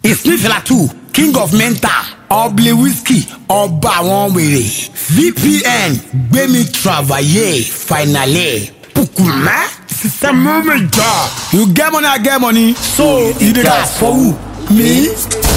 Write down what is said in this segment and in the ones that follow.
ìsnífìlà two king of mental ọ̀bìlì whisky ọba àwọn wèrè vpn gbẹmí travaye finally pukumẹ sísẹmú mi jọ. you get money i get money so you dey gas for who me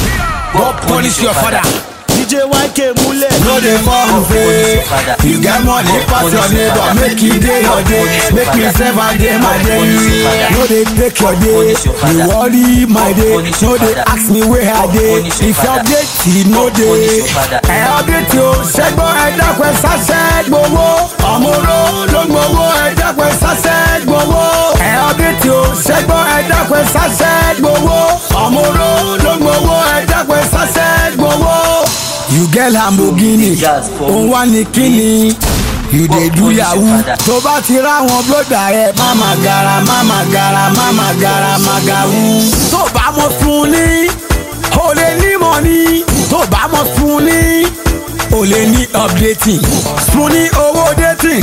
go punish your father. dj yk múlẹ̀. no dey form fake you get money pass your neighbor make e dey your day make me sef i dey my day no dey take your day dey worry my day no dey ask me where i dey if your date e no dey ẹ update o ṣẹgbọn ẹ dákun ẹ ṣaṣẹ gbowó ọmọọrọ ló gbowó ẹ dákun ẹ ṣaṣẹ gbowó ẹ update o ṣẹgbọn ẹ dákun ẹ ṣaṣẹ gbowó ọmọọrọ ló gbowó ẹ dákun ẹ ṣaṣẹ gbowó. you get lamborghini òun wá ní kíni you dey do yahoo tó bá ti ráwọn bróda rẹ máma gara máma gara máma gara magawu. tó bá mọ fún ní o lè ní mọ́ni tó bá mọ fún ní o lè ní updating fún ní owó dating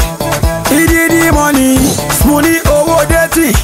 ìdídí mọ́ni fún ní owó dating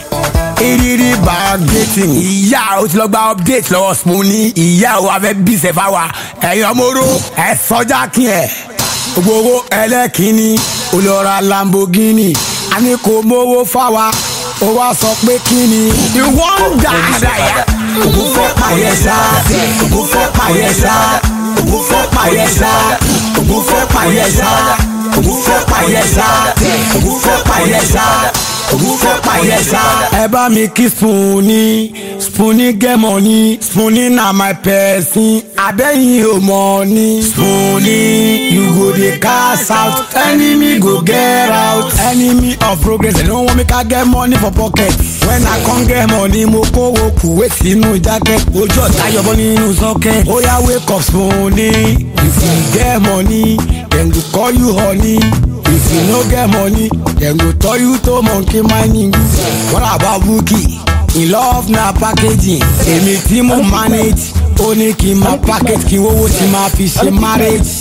ìrírí bargating ìyá o ti lọ gba update lọ́wọ́ Spoonie ìyá o abẹ́ bí sẹ́fà wa ẹ̀yin ọmọọrọ ẹ̀ sọ́jà kí ẹ̀ gbogbo ẹlẹ́kìnní olóra Lamborghini a ní kò mówó fáwa ó wá sọ pé kí ni ìwọ ń dáadáa yá ògùn fẹ́ pààyẹ sá ògùn fẹ́ pààyẹ sá ògùn fẹ́ pààyẹ sá ògùn fẹ́ pààyẹ sá ògùn fẹ́ pààyẹ sá ògùn fẹ́ pààyẹ sá ògùn fẹ́ pààyẹ sá. ẹ bá mi kí Spoonie Spoonie get money Spoonie na my person abẹ́yìn ò mọ̀ ni. Spoonie you go dey cash out enemy go get out enemy of progress dem no wan make I get money for pocket when I come get money mo kówó kùwé sínú jacket ojú ọ̀tá yọbọ nínú sọ́kẹ́ ó yá wake up Spoonie if you get money dem go call you honey if you no get money dem go tell you to monkey mining what about Bukky in love na packaging èmi tí mo manage ó ní kí n máa package kí owó tí máa fi ṣe marriage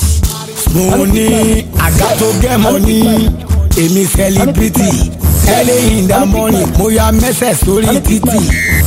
Spoonie I got to get money èmi celebrity early in the morning mo ya mẹ́sẹ̀ sórí títì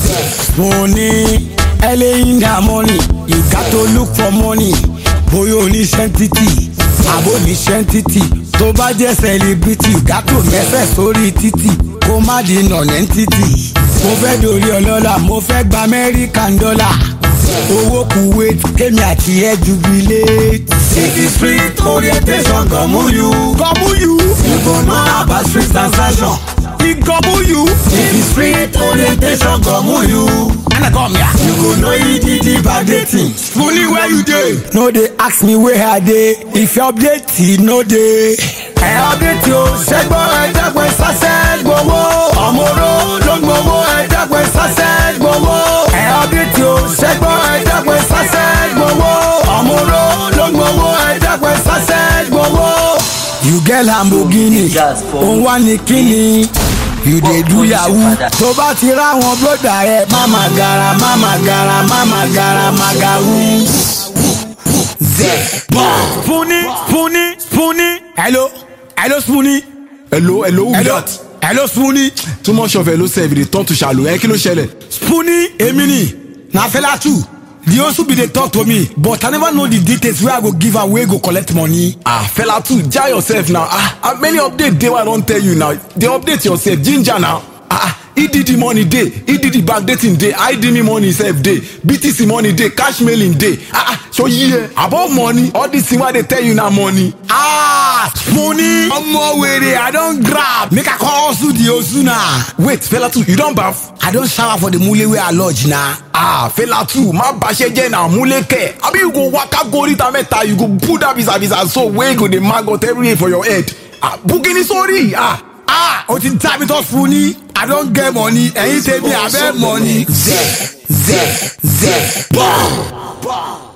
Spoonie early in the morning you got to look for money bóyá oníṣẹ́ títì àbò oníṣẹ́ títì tó bá jẹ́ celebrity you got to mẹ́sẹ̀ sórí títì kó má di nọ̀nẹ́ títì mo fẹ́ dorí ọlọ́lá mo fẹ́ gba American dollar owó kuwait kémi àti ẹ jubilate. city street orientation gọ̀mú you. gọ̀mú you. you go know about street transaction. e gọ̀mú you. city street orientation gọ̀mú you. ẹnna come here. you go know EDD bargating. Spoonie where you dey. no dey ask me where i dey if your update e no dey. ẹ update o ṣẹgbọn ẹdẹgbẹ sasẹ gbowó ọmọọrọ ló ń gbowó ẹdẹgbẹ sasẹ gbowó. ẹ update o ṣẹgbọn ẹdẹgbẹ sasẹ gbowó ọmọọrọ ló ń gbowó ẹdẹgbẹ sasẹ gbowó. you get Lamborghini òun wá ní kíni you dey do yahoo tó bá ti ráwọn bróda rẹ máma gara máma gara máma gara magawu. zẹ bọ́n. Spoonie Spoonie Spoonie. hello hello Spoonie. hello hello who hello that hello Spoonie. too much of hello sef dey turn to shallow ẹ kí ló ṣẹlẹ̀. Spoonie èmi ni na fela too the also be dey talk to me but i never know the details wey i go give am wey go collect money. ah fela too jai yourself now ah how many update dey wey i don tell you now dey update yourself ginger now ah ah edd money dey edd backdating dey idme money sef dey btc money dey cash mailing dey ah ah so yie about money all this thing wey i dey tell you na money. ah Spoonie ọmọ wèrè i don grab make i come hustle the hustle na. wait fela too you don baff. i don shower for the mule wey i lodge na. ah fela too má baṣẹ jẹ na múlẹkẹ abi you go waka go oríta mẹ́ta you go put that visa visa so wey go dey maggot everywhere for your head ah bukini sori ah. ah o ti dá mi tọ́ Spoonie i don get money ẹ̀yin tèmi abẹ́ money. zẹ zẹ zẹ bọ́n.